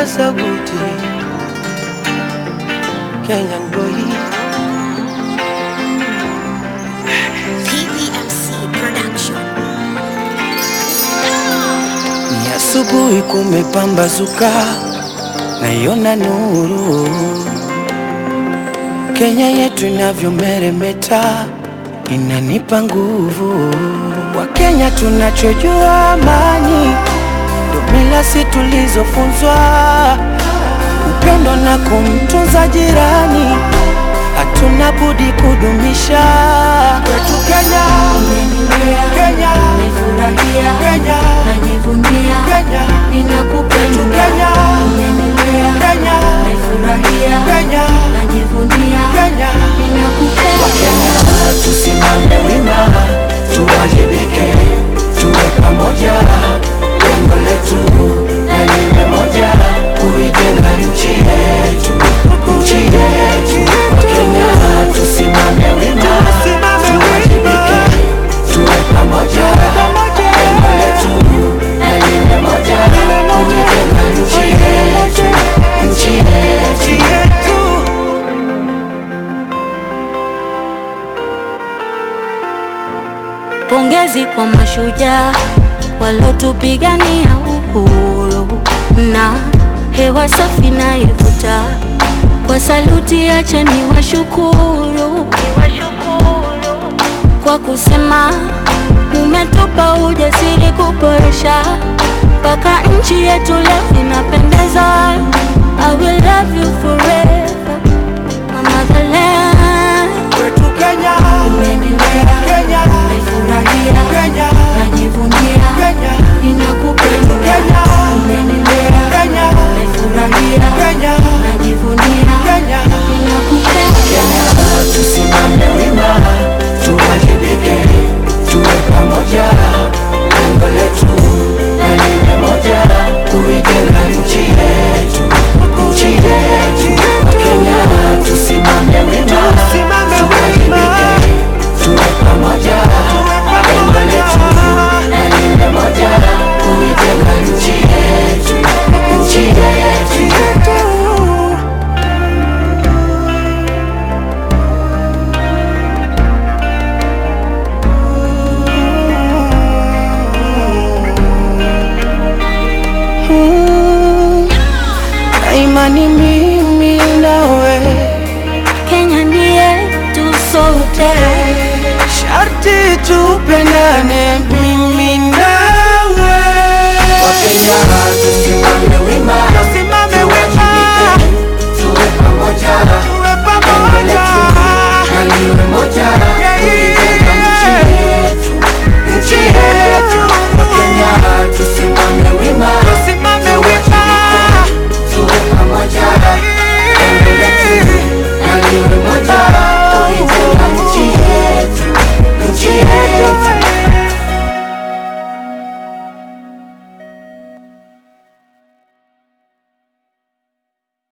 Paza sauti Kenyan boy PPMC Production. Ni asubuhi kumepambazuka, naiona nuru. Kenya yetu inavyomeremeta, inanipa nguvu. Wakenya tunachojua amani, ndo mila si tulizofunzwa, upendo na kumtunza jirani, hatuna budi kudumisha kwetu Kenya. Kenya, Nimefurahia, Kenya, najivunia, Kenya, ninakupenda. Kenya, Umenilea, Kenya, nimefurahia, Kenya, najivunia, Kenya. ninakupenda. Tusimame wima, tuwajibike, tuwe pamoja, lengo letu na lile moja, kuijenga nchi yetu, nchi yetu. Wakenya tusimame wima, tuwajibike, tuwe pamoja, lengo letu na lile moja, kuijenga nchi yetu, nchi yetu. Pongezi kwa mashujaa walotupigania uhuru na hewa safi na ivuta. Kwa saluti, acha ni washukuru kwa kusema umetupa ujasiri kuboresha mpaka nchi yetu leo inapendeza. I will love you forever, my motherland. Kwetu Kenya, Umenilea, Kenya, naifurahia, Kenya, najivunia, Kenya, ninakupenda. Kenya, Umenilea, Kenya, naifurahia, Kenya, najivunia, Kenya. ninakupenda. Tusimame wima, tuwajibike, tuwe pamoja, lengo letu na lile moja, kuijenga nchi yetu, nchi yetu. Wakenya tusimame wima, tuwajibike, tuwe pamoja, lengo letu na lile moja, kuijenga nchi yetu, nchi yetu. Na imani mimi nawe Kenya ni yetu sote. sharti tupendane mimi